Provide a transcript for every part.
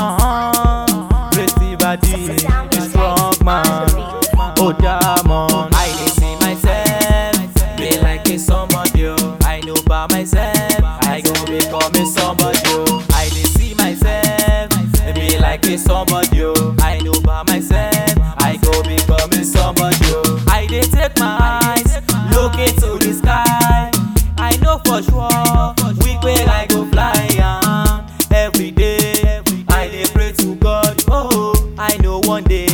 Uh-huh. Pretty body, a strong man. Oh, diamond. I dey see myself, be like a somebody. oh. I know by myself, I go become a somebody. oh. I dey see myself, be like a somebody. oh. I know by myself, I go become a somebody. oh. I dey take my eyes, look into the sky. I know for sure, we where I go fly um, every day. I dey pray to God, oh, I know one day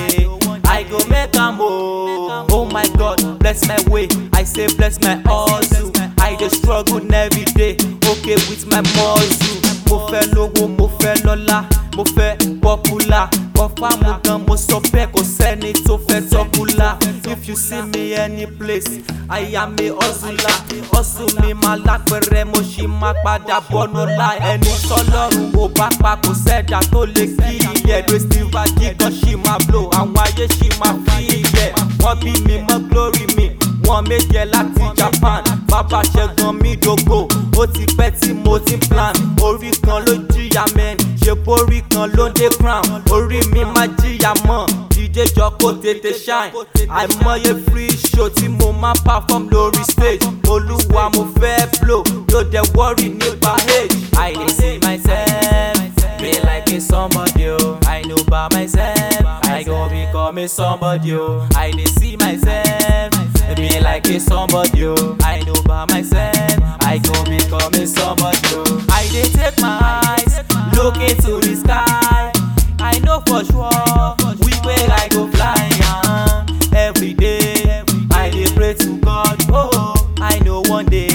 I go make am oh. Oh my God, bless my way. I say bless my hustle. I dey struggle every day, okay with my muscle. Mo fẹ́ lówó, mo fẹ́ lọ́lá, mo fẹ́ popular. Kọfà mo gan, mo sọ bẹ́ẹ̀ kò sẹ́ni tó fẹ́ tọ́kùlà. If you see me any place, I am a hustler. Hustle mi máa lápẹ̀rẹ̀, mo ṣì máa padà bọ́nú láì. Ẹni tọ́lọ́run ò bá pa kò sẹ́dá tó lè kí ilẹ̀. Steve Adigun ṣì máa blow, àwọn ayé ṣì máa fi ilẹ̀. Wọ́n bí mi mọ́ glory mi, wọ́n méje láti Japan. Bàbá ṣẹ́gun mi dògbò, ó ti pẹ́ tí mo ti ń plan. Orí kan ló jìyà mẹ́rin, ṣe borí kan ló dé crown. Orí mi máa jìyà mọ́, DJ jọ kó tètè shine. Àìmọye free show tí mo máa perform lórí stage. Olúwa mo fẹ́ blow, yóò dẹ̀ worry nípa age. I dey see myself, be like a somebody oh. I know by myself, I go become a somebody oh. I dey see myself, be like a somebody oh. I know by myself, I go become a somebody oh. I dey take my eyes, look into the sky. I know for sure, we where I go fly um, every day. I dey pray to God, oh, I know one day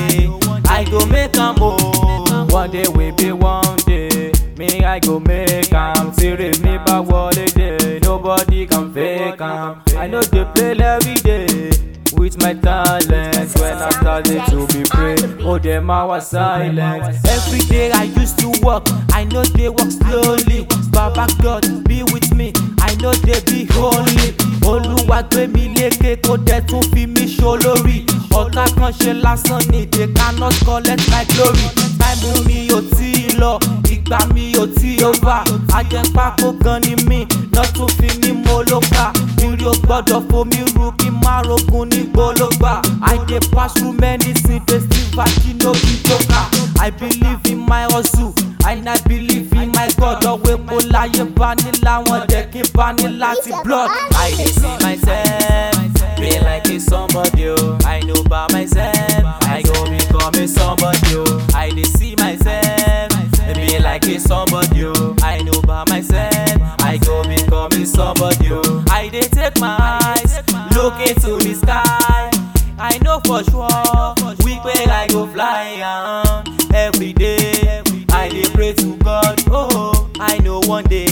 I go make am oh. One day we be one day, me I go make am. Tire mi bá wọlé dé, nobody can fake am. I know dey play every day. With my talent, when I started to be brave, oh them I was silent. Every day I used to work, I know they work slowly. Baba God be with me, I know they be holy. Olúwa gbé mi lékè kó dẹ̀ tún fi mí ṣolórí. Ọ̀tá kan ṣe lásán ni they cannot collect my glory. Táìmù mi ò tí ì lọ, ìgbà mi ò tí ì over. Ajẹ́pákó gan ni mí, náà tún fi ní mo ló kà. Irí o gbọ́dọ̀ fomi ru kí n má rogun ní gbólógbà. I dey pass through many things, dey still virgin no be joker. I believe in my hustle, and I believe in my God. Ọ̀wé mo láyé bá ní láwọn dẹ̀ kí n bá ní láti blood. I dey see myself, be like a somebody oh. I know by myself, I go become a somebody oh. I dey see myself, be like a somebody oh. I know by myself, I go become a somebody oh. I dey take my eyes, look into the sky. I know for sure, we where I go fly um, every day. I dey pray to God, oh, I know one day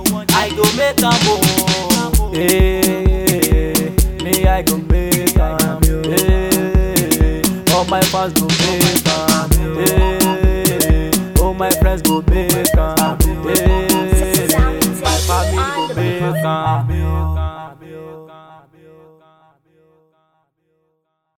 I go make am oh. Hey, me I go make am. Hey, all my fans go make am. Hey, all my friends go make am.